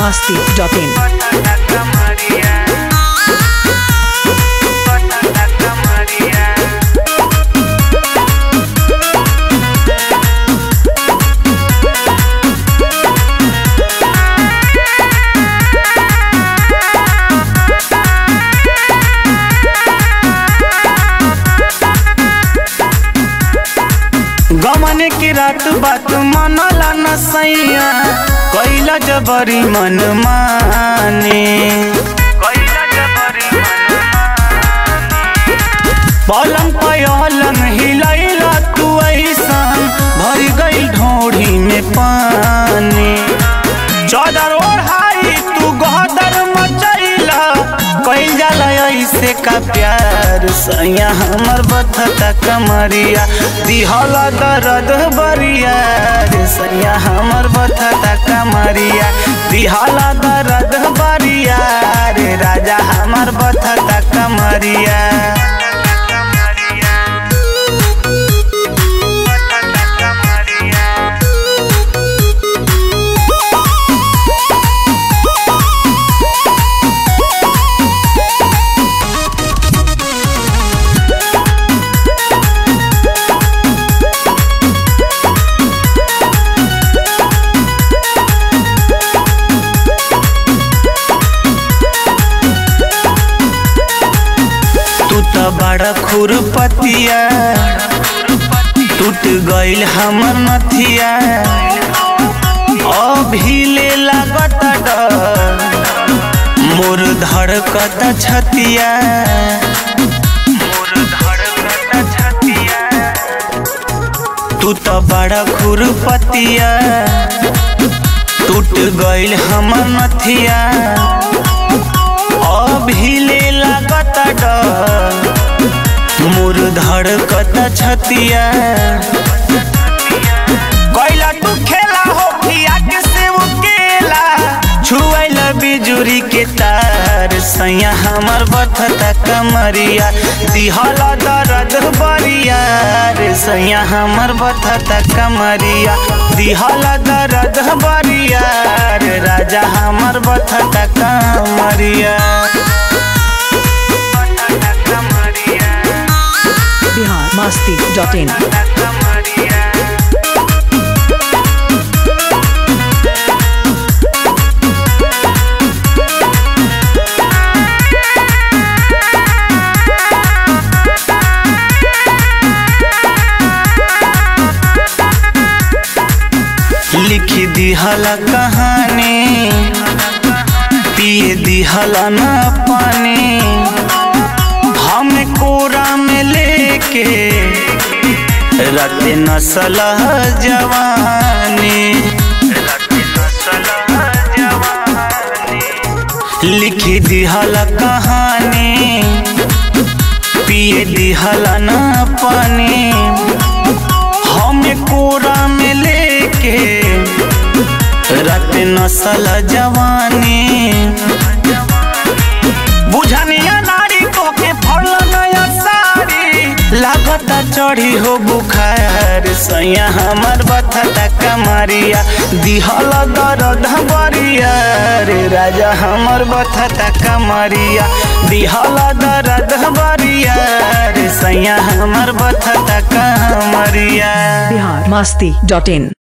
masti.in. गमन की रात बात मनला न सैया कैला जबरी मन माने पलंग पलंग हिलैला तू ऐसन भर गई ढोढ़ी में पानी चादर ओढ़ाई तू गहदर मचैला कैल जाला ऐसे का प्यार सैया हमर बथता कमरिया दिहला दर्द बरिया रे सैया हमर बथता कमरिया दिहला दर्द बरिया रे राजा हमर बथता कमरिया तू तो बड़ा खुरपतिया टूट गइल हमर नथिया अभी ले लागत डर मोर धड़कत छतिया तू तो बड़ा खुरपतिया टूट गइल हमर नथिया अभी ले लागत डर मोर धड़कत छतिया कैला तू खेला हो पिया के सेव केला छुआइल बिजुरी के तार सैया हमर बथता कमरिया दिहला दर्द बरिया रे सैया हमर बथता कमरिया दिहला दर्द बरिया रे राजा हमर बथता कमरिया Bihar masti.in. लिख दिहला कहानी पिए दिहला न पानी हम कोरा में लेके रते नसल जवानी लिख दिहला कहानी पिए दिहला न पानी हम कोरा में लेके रत नसल जवानी बुझनिया नारी को के फल नया साड़ी लागता चढ़ी हो बुखार सैया हमर बथता कमरिया दिहल दर्द बरिया रे राजा हमर बथता कमरिया दिहल दर्द बरिया रे सैया हमर बथता कमरिया Bihar masti.in.